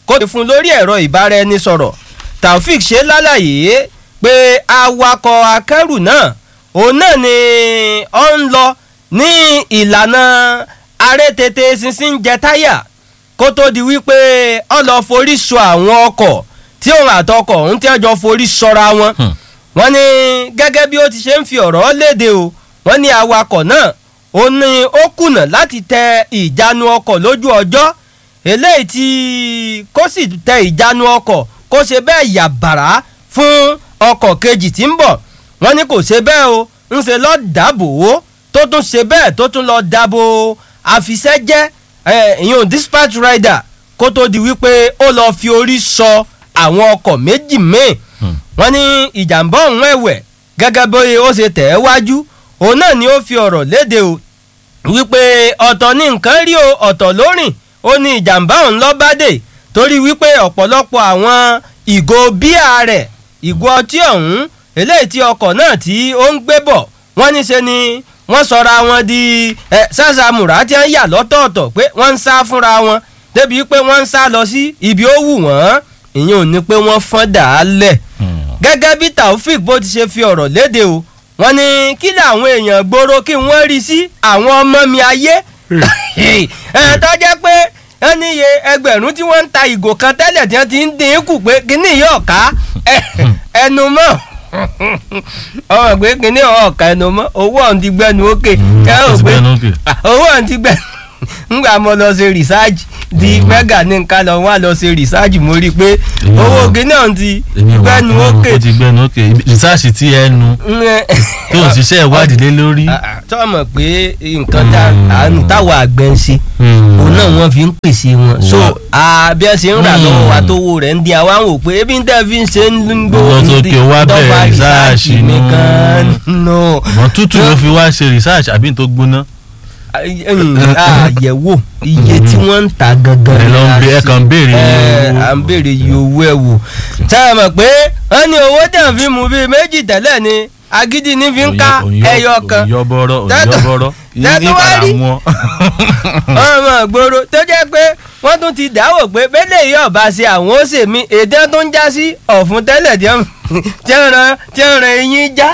kó lè fún lórí ẹ̀rọ ìbáraẹnisọ̀rọ̀ taofik ṣe lálàyé pé awakọ̀ akẹ́rù náà òun náà ni ó ń lọ ní ìlànà arẹ́tètè sísìn jẹ táyà kó tó di wípé ó lọ forí sọ àwọn ọkọ̀ tí òun àtọkọ̀ òun tí wọ́n jọ forí sọra wọn wọ́n ní gẹ́gẹ́ bí ó ti ṣe ń fi ọ̀rọ̀ léde o wọ́n ní awakọ̀ náà ó ní ó kùnà láti tẹ ìjánu ọkọ̀ lójú ọjọ́ eléyìí tí kó sì tẹ ìjánu ọkọ̀ kó ṣe bẹ́ẹ̀ yàbàrá fún ọkọ̀ kejì tí ń bọ̀ wọ́n ní kò ṣe bẹ́ẹ̀ o ń ṣe lọ́ọ́ dàbò ó tó tún ṣe bẹ́ẹ̀ tó tún lọ́ọ́ dàbò àfisẹ́jẹ́ ìyún dispatch rider kó tó di wípé ó lọ́ọ́ fi orí sọ àwọn ọkọ̀ méjì míì wọ́n ní ìjàmbá ọ̀hún ẹ̀wẹ̀ gẹ́gẹ́ bóyá ó ṣe tẹ̀ ẹ́ wájú òun náà ni ó fi ọ̀rọ̀ léde o wípé ọ̀tọ̀ ní nǹkan rí o ọ̀tọ̀ lórìn ó ní ìjàmbá ọ̀hún lọ́bàdé torí wípé ọ̀pọ̀lọpọ̀ àwọn ìgò bíà rẹ̀ ìgò ọtí ọ̀hún eléyìí tí ọkọ̀ náà tí ó ń gbé bọ̀ wọ́n ní ṣe ni wọ́n sọra wọn di ẹ sàṣàmùrà tí wọ́n yà lọ́tọ̀ọ̀tọ̀ pé wọ́n ń sá fúnra wọn débi pé wọ́n ń sá lọ sí ibi ó wù wọ́n ìyẹn ò ní pé wọ́n fọ́n dà á lẹ̀ gẹ́gẹ́ bí taofik bó ti ṣe fi ọ̀rọ̀ léde o wọ́n ní kí làwọn èèyàn gbòòrò kí wọ́n rí sí àwọn ọmọ mi ayé ẹ̀ tó jẹ́ pé wọ́n ní iye ẹgbẹ̀rún tí wọ́n ń ta ìgò kan tẹ́lẹ̀ tí wọ́n ti ń dín kù pé kíní yìí ọ̀ka ẹnu mọ́ ọmọ pé kíní ọ̀ka ẹnu mọ́ owó ọ̀hún ti gbẹnu ókè ẹ ò pé owó ọ̀hún ti gbẹnu ngbà mo lọ ṣe research di mega ní nǹkan lọ wá lọ ṣe research mo rí i pé owó kíní ọ̀hún ti gbẹnu ókè. ó ti gbẹnu ókè research tí ẹ nu tó ń ṣiṣẹ́ ìwádìí lé lórí. tó mọ̀ pé nǹkan táwọn àgbẹ̀ ń ṣe òun náà wọ́n fi ń pèsè wọn so bí wọ́n ṣe ń rà lọ́wọ́ wa tó wo rẹ̀ ń di àwa ń wò pé ebi ń tẹ́ fi ń ṣe ń gbó lọ sókè wá bẹ̀rẹ̀ research nìkan no. mọ tútù ló fi wá ṣe research àbí tó gbóná. àyẹ̀wò iye tí wọ́n ń ta gangan ẹ lọ ń bẹ ẹ kàn ń béèrè ẹ à ń béèrè iye owó ẹ wò tá a mọ̀ pé wọ́n ní owó tẹ̀ ń fi mú bíi méjì tẹ́lẹ̀ ni agídí ní fi ń ká ẹyọ kan òyìnbọ̀rọ̀ òyìnbọ̀rọ̀ ní padà mú ọ. ọmọ gbòòrò tó jẹ́ pé wọ́n tún ti dáwò pé bẹ́lẹ̀ yìí ọba ṣe àwọn ó ṣe mí èdè tó ń já sí ọ̀fun tẹ́lẹ̀ tí ń ran tí ń ran eyín já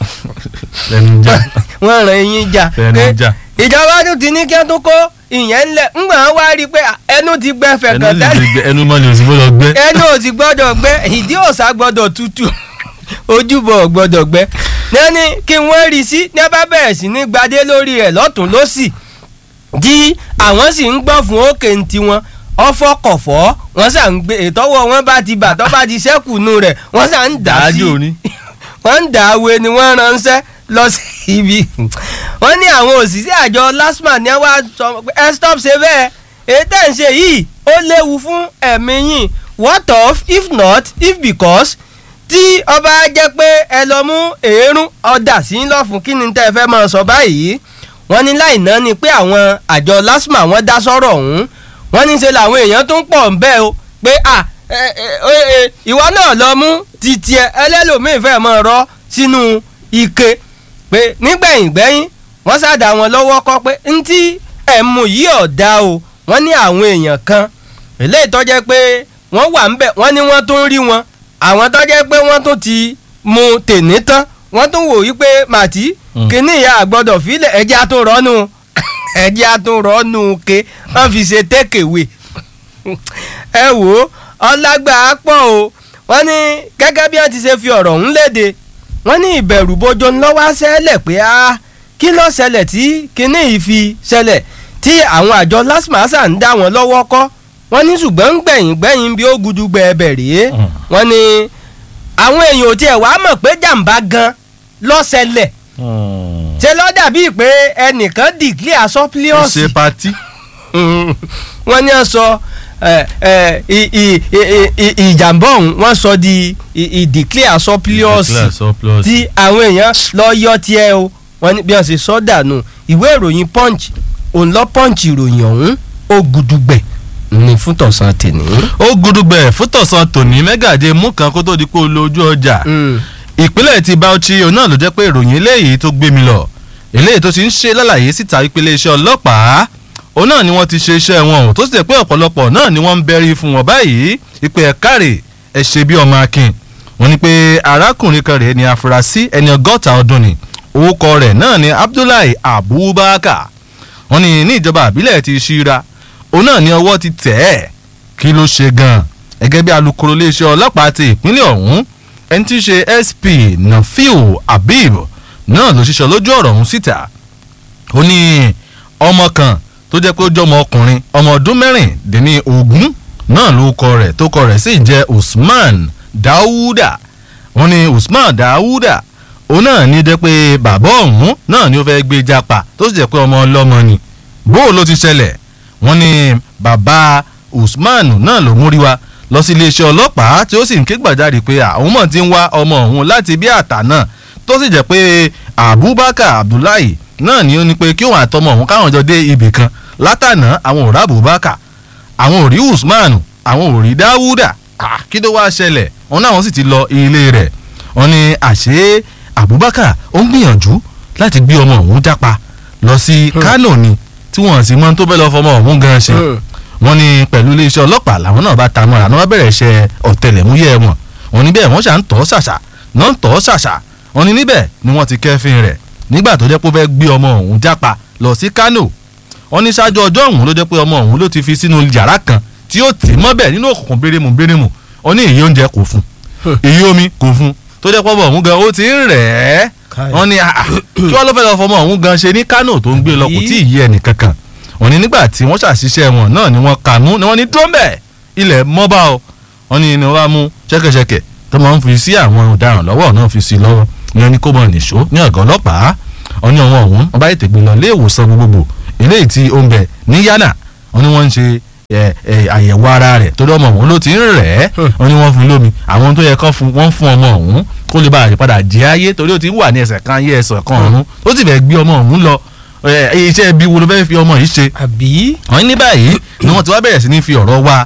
wọ́n ran eyín já ìjọba tún ti ní kí wọ́n tún kó ìyẹn ńlẹ̀ ńgbà wọn wá rí i pé ẹnu ti gbẹ fẹ̀kàn tẹ́lẹ̀ ẹnu mọ́ ni o sì gbọ́dọ̀ gbẹ. ẹnu ò sì gbọ́dọ̀ gbẹ ìdí òòsà gbọ́dọ̀ tutù ojúbọ gbọ́dọ̀ gbẹ nẹni kí wọ́n rí sí ní bá bẹ̀rẹ̀ sí ní gbadé lórí rẹ̀ lọ́tún lọ́sì tí àwọn sì ń gbọ́ fún òkè ń tiwọn ọfọ kọfọ wọ́n sà ń gbé ìtọ́wọ́ wọn bá ti bà tọ́ bá ti sẹ́kù nù rẹ̀ wọ́n sà ń dà sí wọ́n ń dà wé ni wọ́n ránṣẹ́ lọ sí ibi wọ́n ní àwọn òṣìṣẹ́ àjọ lasma ní wàá sọ pé ẹ stop ṣe bẹ́ẹ̀ èyí tẹ̀ ń ṣe yìí ó léwu fún ẹ̀mí yín what of if not if because tí ọba jẹ́ pé ẹ lọ mú èérún ọ̀dà sí lọ́fun kí ni tẹ́ ẹ fẹ́ máa sọ báyìí wọ́n ní láì náà ni pé àwọn àjọ lasma wọ́n dá sọ́rọ̀ ọ̀hún wọ́n ní ṣe làwọn èèyàn tó ń pọ̀ ń bẹ́ o pé à ìwọ náà lọ mú títí ẹ ẹlẹ́lòmíì fẹ́ máa rọ́ sínú ike pé nígbẹ̀yìn gbẹ́yìn wọ́n ṣàdá wọn lọ́wọ́ kọ́ pé ntí ẹ̀mú yìí ọ̀dà o wọ́n ní àwọn èèyàn kan eléyìí tó jẹ́ pé wọ́n wà ń bẹ̀ wọ́n ní wọ́n tún rí wọn àwọn tó jẹ́ pé wọ́n tún ti mu tèní tán wọ́n tún wò wípé màtí kíní ìyá àgbọ̀dọ̀ fílẹ̀ ẹ̀jẹ̀ àtúnrọ́nù ẹ̀jẹ̀ àtúnrọ́nù ke wọ́n fi ṣe tékèwé ẹ wò ó ọlágbà á pọ̀ o wọ́n ní gẹ́gẹ́ bí wọ́n ti ṣe fi ọ̀rọ̀ ọ̀hún léde wọ́n ní ìbẹ̀rù bojo ńlọ́wọ́ ṣẹlẹ̀ pé a kí ló ṣẹlẹ̀ tí kíní yìí fi ṣẹlẹ̀ tí àwọn àjọ lasmasa ń dá wọn lọ́wọ́ kọ́ wọ́n ní ṣùgbọ́n gbẹ̀yìn gbẹ̀yìn bí ó gudugbẹ ẹbẹ̀ rèé wọ́n ní àwọn èèyàn ò tiẹ̀ wàá mọ̀ pé jàǹbá gan lọ́sẹ̀lẹ̀ ṣe ló dàbí pé ẹnìkan declare surplus. ṣe pati. wọ́n ní sọ ìjàmbá ọ̀hún wọ́n sọ di declare surplus tí àwọn èèyàn lọ yọ tiẹ̀ o wọ́n ní bí wọ́n ṣe sọ dànù ìwé ìròyìn punch òun lọ punch ìròyìn ọ̀hún ó gudugbẹ̀ ní fún tọ̀sán tèmi. ó gudugbẹ̀ fún tọ̀sán tòní mẹ́gàdé mú kan kó tó di pé ó lo ojú ọjà ìpínlẹ̀ ti Bauchi òun náà ló jẹ́ pé ìròyìn eléyìí tó gbé mi lọ eléyìí tó ti ń ṣe lálàyé síta ìpele iṣẹ́ ọlọ́pàá ó òun náà ni wọ́n ti ṣe iṣẹ́ wọn o tó sì jẹ́ pé ọ̀pọ̀lọpọ̀ náà ni wọ́n ń bẹ́rí fún wọn báyìí ìpè ẹ̀kárè ẹ̀ ṣe bí ọmọ akin wọ́n ní pé arákùnrin kan rèé ni afurasí ẹni ọgọ́ta ọdún ni orúkọ rẹ̀ náà ni Abdullahi Abubakar wọ́n ní ní ìjọba àbílẹ̀ ti ṣíra òun náà ni ọwọ́ ti tẹ̀ ẹ́ kí ló ṣe gan-an gẹ́gẹ́ bí alukoro iléeṣẹ́ ọlọ́pàá ti ìpínlẹ̀ ọ̀hún ẹni tí í ṣe SP Nafiu Habib náà ló ṣiṣẹ́ lójú ọ̀rọ̀ ọ̀hún síta ó ní ọmọ kan tó jẹ́ pé ó jọmọ ọkùnrin ọmọ ọdún mẹ́rìndínní ogún náà ló kọ rẹ̀ tó kọ rẹ̀ sì jẹ́ Usman Dawuda wọ́n ní Usman Dawuda òun náà ní jẹ́ pé bàbá ọ̀hún náà ni ó fẹ́ gbé japa tó sì jẹ́ pé ọmọ ọlọ́mọ ni bó ló ti ṣẹlẹ̀ wọ́n ní bàbá Usman náà ló múrí wa lọ sí iléeṣẹ́ ọlọ́pàá tí ó sì ń ké gbàjarè pé àwọn mọ̀ ti ń wá ọmọ ọ̀hún láti bí àtà náà tó sì jẹ́ pé Abubakar Abdullahi náà ni ó ní pé kí òun àtọmọ òun káwọn jọ dé ibì kan látànà àwọn ò rí Abubakar àwọn ò rí Usman àwọn ò rí Dawuda kí ló wá ṣẹlẹ̀ wọn náà wọ́n sì ti lọ ilé rẹ̀ wọ́n ní àṣé Abubakar ó ń gbìyànjú láti gbé ọmọ òun jápa lọ sí Kano ni tí wọ́n sì mọ tó fẹ́ lọ fọmọ òun gan ṣe wọ́n ní pẹ̀lú iléeṣẹ́ ọlọ́pàá làwọn náà bá ta mọ́ra ní wọ́n bẹ̀rẹ̀ iṣẹ́ ọ̀tẹlẹ̀múyẹ́ wọn wọ́n ní bẹ́ẹ̀ wọ́n ṣà ń tọ́ ṣàṣà náà ń tọ́ ṣàṣà wọ́n ní níbẹ̀ ni wọ́n ti kẹ́fín rẹ̀ nígbà tó jẹ́ pé ó fẹ́ gbé ọmọ òun jápa lọ sí Kano wọ́n ní ṣáájú ọjọ́ òun ló jẹ́ pé ọmọ òun ló ti fi sínú yàrá kan tí ó tì mọ́bẹ̀ nínú òkùnkùn bérémù bérémù wọ́n ní èyí oúnjẹ kò fún èyí omi kò fún tó jẹ́ pọ́ ọmọ òun gan ó ti ń rẹ̀ ẹ́ wọ́n ní kí wọ́n ló fẹ́ lọ fọmọ òun gan ṣe ní Kano tó ń gbé lọ kò tí ì yí ẹnì kankan wọ́n ní nígbà tí wọ́n ṣàṣìṣe wọn náà ni wọ́n kà mú ni wọ́n ní dúró mbẹ̀ ilẹ̀ mọ́bà o wọ́n ní ni wọ́n bá mú ṣẹ́kẹ̀ṣẹkẹ̀ tó máa ń fi sí àwọn ọ̀daràn lọ́wọ́ náà fi sí lọ́wọ́ ní ẹni kó mọ nìṣó ní ọ̀gá ọlọ́pàá wọ́n ní ọ̀wọ́n ọ̀hún wọ́n bá ètè gbé lọ ilé ìwòsàn gbogbogbò eléyìí tí ó ń bẹ ní Yánà wọ́n ní wọ́n ń ṣe àyẹ̀wò ara rẹ̀ torí ọmọ ọ̀hún ló ti ń rẹ̀ ẹ́ wọ́n ní wọ́n fún lómi àwọn tó yẹ kán fún wọ́n fún ọmọ ọ̀hún kó lè bá àyípadà jẹ́ ayé torí ó ti wà ní ẹsẹ̀ kan ayé ẹsẹ̀ kan ọ̀hún ó sì fẹ́ gbé ọmọ ọ̀hún lọ iṣẹ́ ibi wo ló fẹ́ fi ọmọ yìí ṣe. àbí. wọ́n ní báyìí ni wọ́n ti wá bẹ̀rẹ̀ sí ní fi ọ̀rọ̀ wá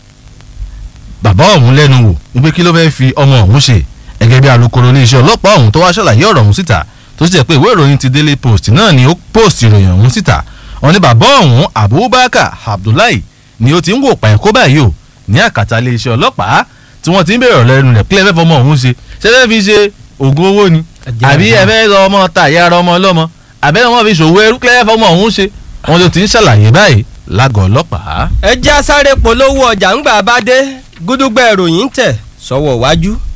bàbá ọ̀hún lẹ́nu wò wípé kí ló fẹ́ fi ọmọ ọ̀hún ṣe gẹ́gẹ́ bí alukoro iléeṣẹ́ ọlọ́pàá ọ̀hún tó wá ṣàlàyé ọ̀rọ̀ ọ̀hún síta tó sì jẹ́ pé ìwé ìròyìn ti Daily Post náà ni ó post ìròyìn ọ̀hún síta wọ́n ní bàbá ọ̀hún Abubakar Abdullahi ni ó ti ń wò pààyàn kó báyìí o ní àkàtà iléeṣẹ́ ọlọ́pàá tí wọ́n ti ń bèrè ọ̀rọ̀ ẹnu rẹ̀ pé ẹ fẹ́ fọmọ ọ̀hún ṣe ṣé fẹ́ fi ṣe oògùn owó ni àbí ẹ fẹ́ lọ ọmọ ta ìyá ara ọmọ ọlọ́mọ àbẹ́rẹ́ wọn fi ṣòwò ẹrú kílẹ̀ fọmọ ọ̀hún ṣe wọn ló ti ń ṣàlàyé báyìí lágọ̀ọ́ ọlọ́pàá. ẹ já sáré polówó ọjà ńgbà bá dé gúdúgbẹ́ ìròyìn tẹ̀ sọ́wọ́ wájú.